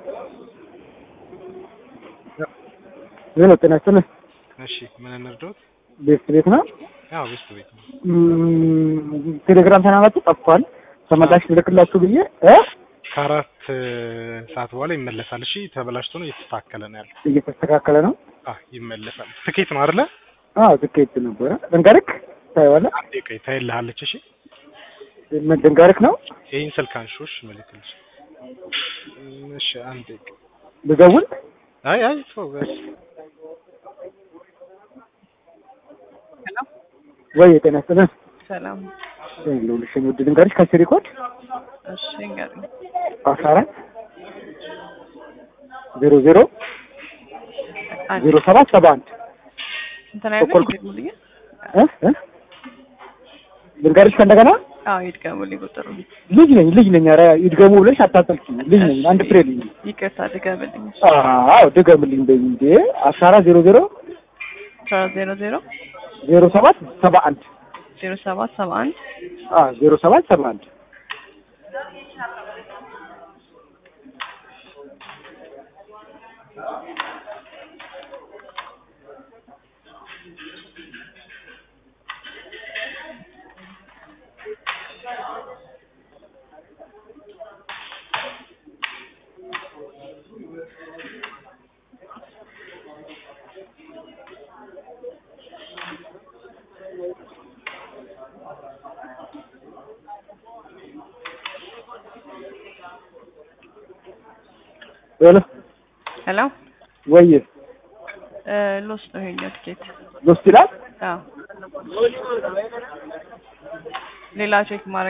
ሄሎ ጤና ይስጥልኝ። እሺ ምን እንርዳዎት? ቤት ቤት ነው። ያው ቤስት ቤት ነው። እም፣ ቴሌግራም ቻናላችሁ ጠፍቷል። ተመላሽ ልልክላችሁ ብዬ እ ከአራት ሰዓት በኋላ ይመለሳል። እሺ ተበላሽቶ ነው እየተስተካከለ ነው ያለው። እየተስተካከለ ነው። አህ ይመለሳል። ትኬት ነው አይደለ? አዎ ትኬት ነበረ። ድንጋርክ ታይዋለህ? አንዴ ቆይ ታይልሃለች። እሺ ምን ድንጋርክ ነው? ይሄን ስልክ አንሺው። እሺ መልክልሽ። እሺ አንዴ ቆይ። ልደውል? አይ አይ ተው በስ ወይ ጤና ይስጥልኝ። ሰላም። ልውልሽ ውድ ድንጋርሽ ከስሪ ኮድ እሺ እንገርኝ። አስራ አራት ዜሮ ዜሮ ዜሮ ሰባት ሰባ አንድ እንትን አይደል በኩል- ይድገሙልኝ። እ እ ድንጋርሽ ከእንደገና አዎ ይድገሙልኝ ቁጥሩ። ልጅ ነኝ ልጅ ነኝ። ኧረ ይድገሙ ብለሽ አታጠልቂ። ልጅ ነኝ። አንድ ፍሬ ልጅ ነኝ። ይቅርታ ድገምልኝ። አዎ ድገምልኝ በይ እንዴ። አስራ አራት ዜሮ ዜሮ አስራ ዜሮ ዜሮ ዜሮ ሰባት ሰባ አንድ ዜሮ ሰባት ሰባ አንድ አዎ ዜሮ ሰባት ሰባ አንድ ሄሎ ሄሎ ወይ እ ሎስ ነው ይሄኛው ትኬት። ሎስት ይላል አዎ ሌላ ቼክ ማድረግ